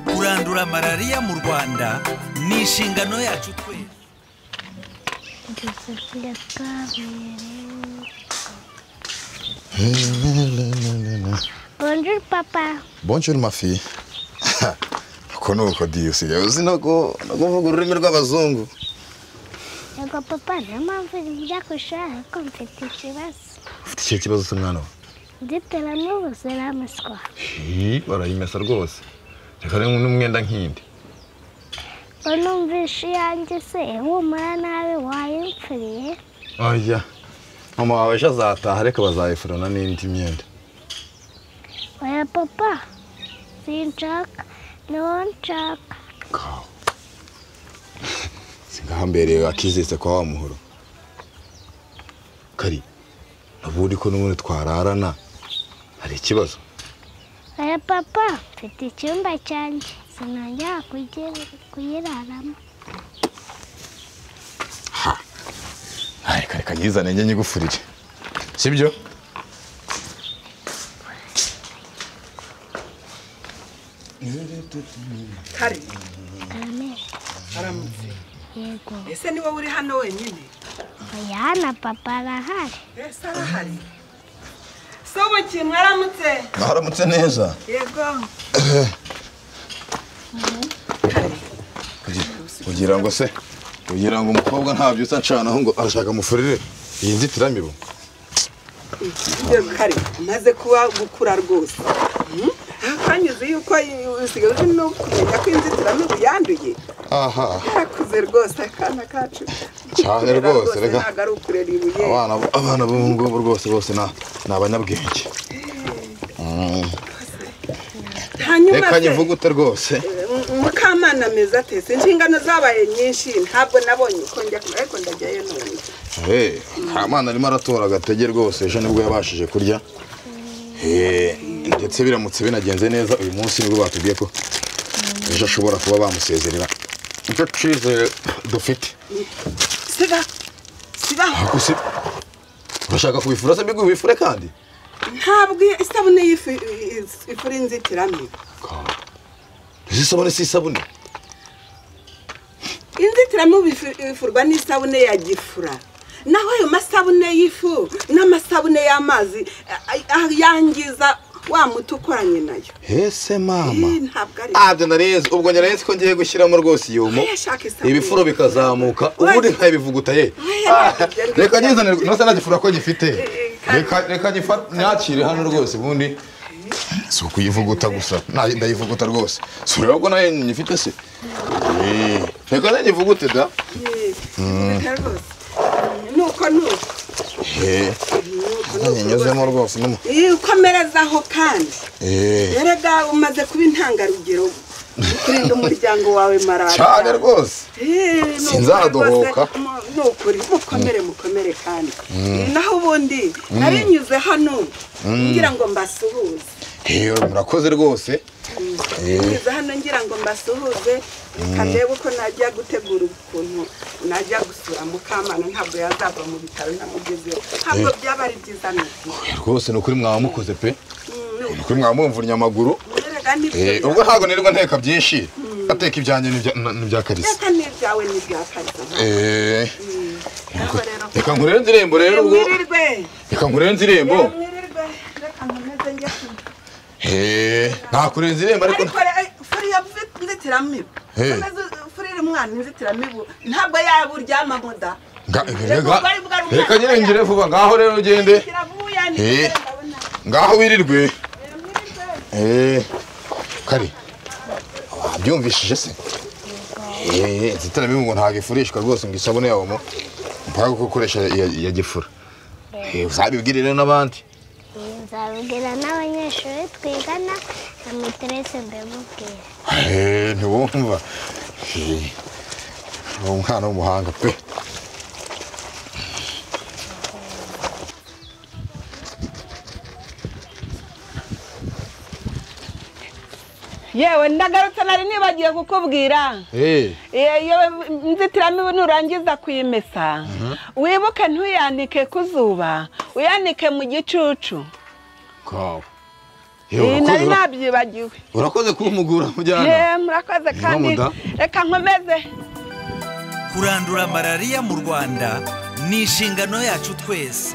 kurandura malariya mu rwanda ni inshingano yacu twese bonjour papa bonjour mafi uko ni uko diyusigaye uzi no ku- no kuvuga ururimi rw'abazungu yego papa niyo mpamvu njya ku ishuri ariko mfite ikibazo ufite icyo kibazo cy'umwana wawe nditera n'ubu ziramuswa Iyi barayimesa rwose reka rero n'umwenda nk'indi ngo numvishe iyanjye se ihumura nabi wayimfuriye oya mama wawe ejo azataha ariko bazayifurana n'indi myenda oya papa sinshaka niwo nshaka kawa singaho mbere akizese kwa wa muhoro kari ubundi ko n'ubundi twararana hari ikibazo oya papa mfite icyumba cyanjye sinongera kugi- kuyiraramo Ah, reka reka nyizane njye nyigufurire sibyo kare aramere aramutse yego ese ni wowe uri hano wenyine oya hano papa arahari ese arahari sobo kintu aramutse mwaramutse neza yego kugira ngo se kugira ngo umukobwa nta byutsa acanaho ngo arashaka amufurire iyi nzitiramibu yego kare umaze kuba gukura rwose Hmm? akanyuze yuko usigaye uzi no kumenya ko inzitiramibu yanduye aha yarakuze rwose akana kacu Cyane Kurera rwose, reka. ntabwo ari ukurera ibuye abana abana b'ubu ngubu rwose bose na- ni abanyabwenge Mm. hanyuma reka se, nyivugute rwose eh, mukamana ameze atese inshingano zabaye nyinshi ntabwo nabonye uko njya ku- ariko ndajyayo none Hey, Kamana arimo aratora agatege rwose ejo nibwo yabashije kurya Eh, ndetse biramutse binagenze neza uyu munsi nibwo batubwiye ko ejo ashobora kuba bamusezerera nicyo cyizere dufite siba siba Ariko se urashaka kubifura se mbiguhe ubifure kandi ntabwo iyo- isabune y'ifu ifura inzitiramibu izi isabune si isabune inzitiramibu ifu- ifurwa n'isabune ya gifura naho ayo masabune y'ifu n'amasabune y'amazi a- a- yangiza wa muti ukoranye nayo hese mama Ih, ntabwo ari abyo narizi ubwo narizi ko ngiye gushyiramo rwose iyo mo Oya, shaka isabune. ibifuro bikazamuka ubundi nkabivuguta ye Oya, Ah, ntabwo bigenda. reka nyizanire ntose nagifura ko gifite kandi- reka reka nyifa- nyakire hano rwose ubundi si ukuyivuguta gusa Na- ndayivuguta rwose si ureba ko nayo nyifite se Eh, reka nayivugute da Eh, reka rwose nuko nuko Eh, nuko hano nyuzemo rwose no mu- Ih, ukomerezaho kandi Eh, erega umaze kuba intangarugero ukurinda umuryango wawe marariya cyane rwose Sinzadohoka. ni ukuri mukomere mukomere kandi naho ubundi narinyuze hano ngira ngo mbasuhuze Eh, murakoze rwose ngize hano ngira ngo mbasuhuze ndebe uko najya gutegura ukuntu najya gusura mukamana ntabwo yazava mu bitaro namugezeho ntabwo byaba ari byiza nuko Eh, rwose ni ukuri mwaba mukoze pe ni ukuri mwaba mumvunye amaguru mweraga nibyo Eh, ubwo ntabwo nirirwa nteka byinshi ateka ibyanjye n'ibya- na- n'ibya karisa byaka n'ibyawe n'ibyakariza Eh, naho rero reka nkurere indirimbo rero ubwo mwirirwe reka nkurere indirimbo mwirirwe reka nkomeze njye ku- Eh, ntakurenza irembo ariko ariko re- furi ya mfi- inzitiramibu Hey. Komeza u- furi iri umwana inzitiramibu ntabwo yaba uryama muda Nga- Reka reka- ubwo ari bwa rumwana reka nyirengere vuba ngaho rero ugende kiravuye Hey. ntigenda abona. ngaho wirirwe Eh, mwirirwe. Eh, kari wabyumvishije se Eh, inzitiramibu ngo ntabwo ifurishwa rwose ngo isabune yawe mo mpaka ko ukoresha iya iya gifura Eh, uzabibwire rero n'abandi nzabwira n'abanyeshuri twigana na miterese mbimubwira Eh, ntiwumva Eh, ni umwana w'umuhanga pe yewe ndagarutse nari nibagiye kukubwira Eh, Eh, yewe inzitiramibu nurangiza kuyimesa wibuke ntuyanike ku zuba uyanike mu gicucu kawa Eh, nari nabyibagiwe urakoze kumugura mujyana Eh, murakoze kandi muda. reka nkomeze kurandura malariya mu rwanda ni inshingano yacu twese